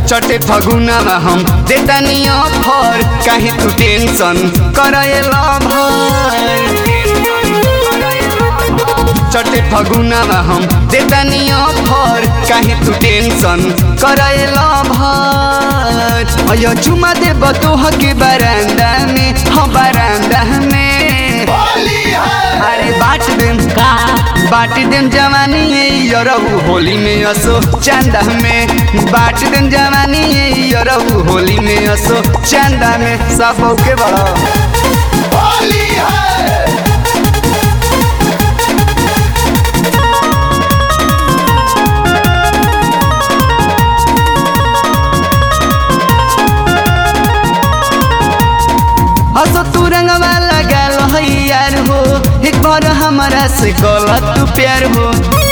चटे फगुनामा हम देतानी अफर काहे तू टेंशन करएला भर चटे फगुनामा हम देतानी अफर काहे तू टेंशन करएला भर अयो चुमा देब तोह के बरांदा में हम बरांदा में अरे बाट देम का बाट देम जवानी ये यरहु होली में असो चंदा में बाट देम जवानी ये यरहु होली में असो चंदा में सब के बड़ा हसो तू रंगवा लगाल है यार हो एक बार हमारा से गलत तू प्यार हो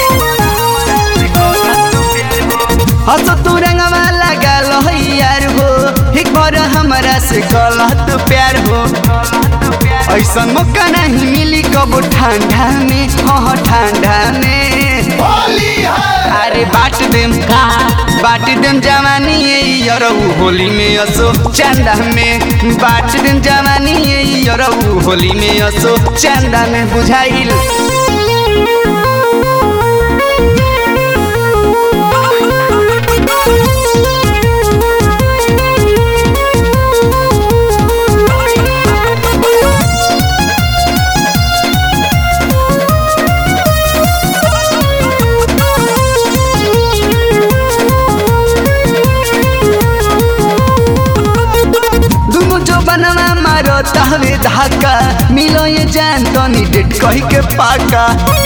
हसो तू रंगवा लगाल है यार हो एक बार हमारा से गलत प्यार हो ऐसा मौका नहीं मिली कब ठंडा में हाँ ठंडा में अरे बाट देम का बाट देम जवानी ये यरहु होली में असो चंदा में बाट देम जवानी ये यरहु होली में असो चंदा में बुझाइल दुनु जो बनवा मारो तहवे धाका मिलो ये जान तनी डेट कही के पाका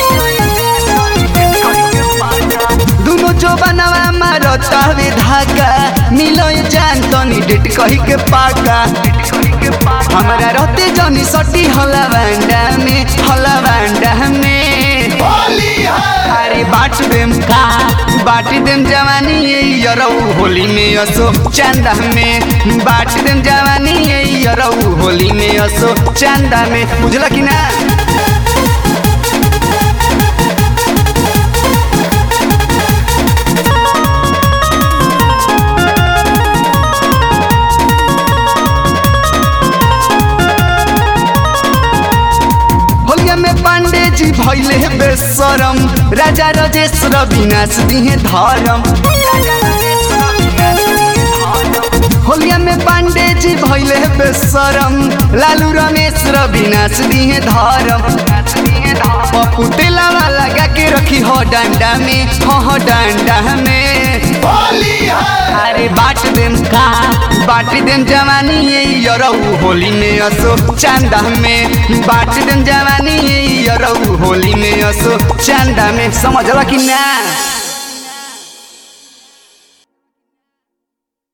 दुनु जो बनवा मारो तहवे धाका मिलो ये जान तनी डेट कही के पाका हमारा रहते जनी सटी हला बांडा में हला बांडा में अरे बाट देम का बाट देम जवानी ये यरऊ होली में असो चंदा में बाट देम जवानी ये यरऊ होली में असो चंदा में बुझला कि ना होलिया में पांडे जी भैले बेसरम राजा रजेश विनाश दिहे धर्म होलिया में पांडे जी भैले बेसरम लालू रमेश विनाश दिहे धर्म पप्पू तेलावा लगा के रखी हो डंडा में हो हो डंडा में अरे बाट देम का बाट देम जवानी ये यरऊ होली में असो चंदा में बाट देम जवानी ये यरऊ होली में असो चंदा में समझला कि ना